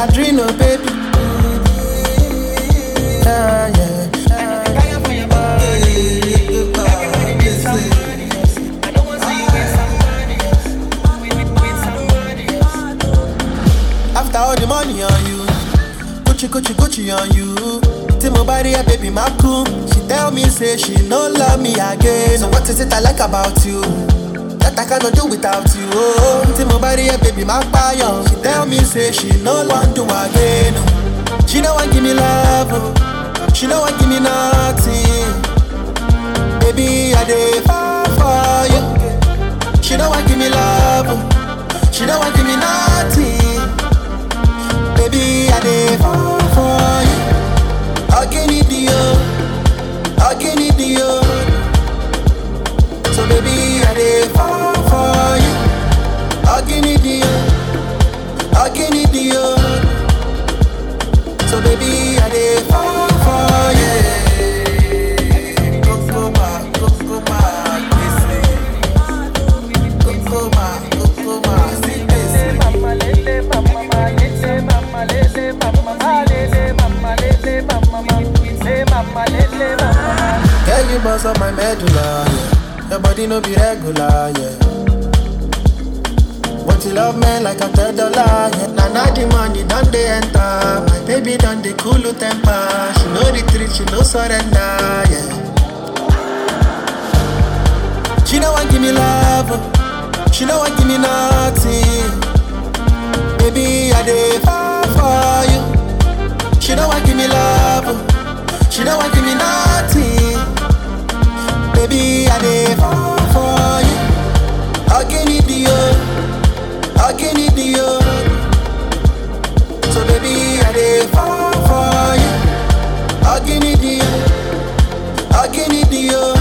Padrino, baby. Yeah, yeah. After all the money on you, Gucci, Gucci, Gucci on you. Till my body, yeah, baby, my cool. She tell me, say she no love me again. So what is it I like about you? That I cannot do without you. Oh, till my body, yeah, baby, my fire. She tell me, say she no want to again. She no want give me love. Oh. She no want give me nothing. Baby, I dey fall for you. She no want give me love. Oh. She no want give me nothing. Baby, I dey fall for you. Again, it you. Again, it you. So baby, I dey fall for you. Again, it you. Again, it you. So baby, I dey fall for you. Coco ma, coco ma, kese. Coco ma, coco ma, si kese. Mama lele mama ma lele mama lele mama ma lele mama lele mama ma lele mama lele mama Girl, you boss up my medulla, yeah. Your body no be regular, yeah. But you love me like a third dollar, yeah. Now, now the money done they enter. My baby done the cool temper. She know the trick, she know surrender, yeah. She don't want give me love, oh. she don't want give me nothing. Baby, I dey fall for you. She don't want give me love, oh. she don't want give me nothing. Baby, I dey fall for you. Again, it you, again, it you. So baby, I dey fall for you. Again, it you, again, it you.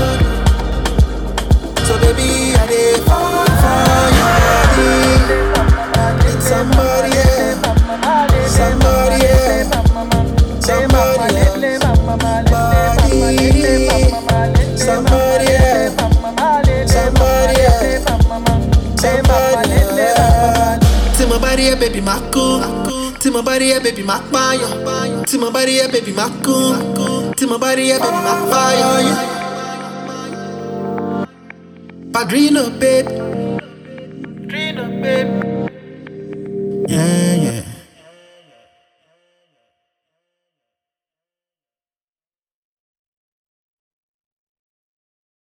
So baby, I dey fall for you. Baby. Need somebody, yeah. Somebody, yeah. Somebody, yeah. Somebody, somebody, yeah. Somebody, yeah. Somebody, yeah. Till my body, yeah, baby, my cool. Till my body, yeah, baby, my fire. Till my body, yeah, baby, my cool. Till my body, yeah, baby, my fire. Padrino, babe. Trino baby Yeah.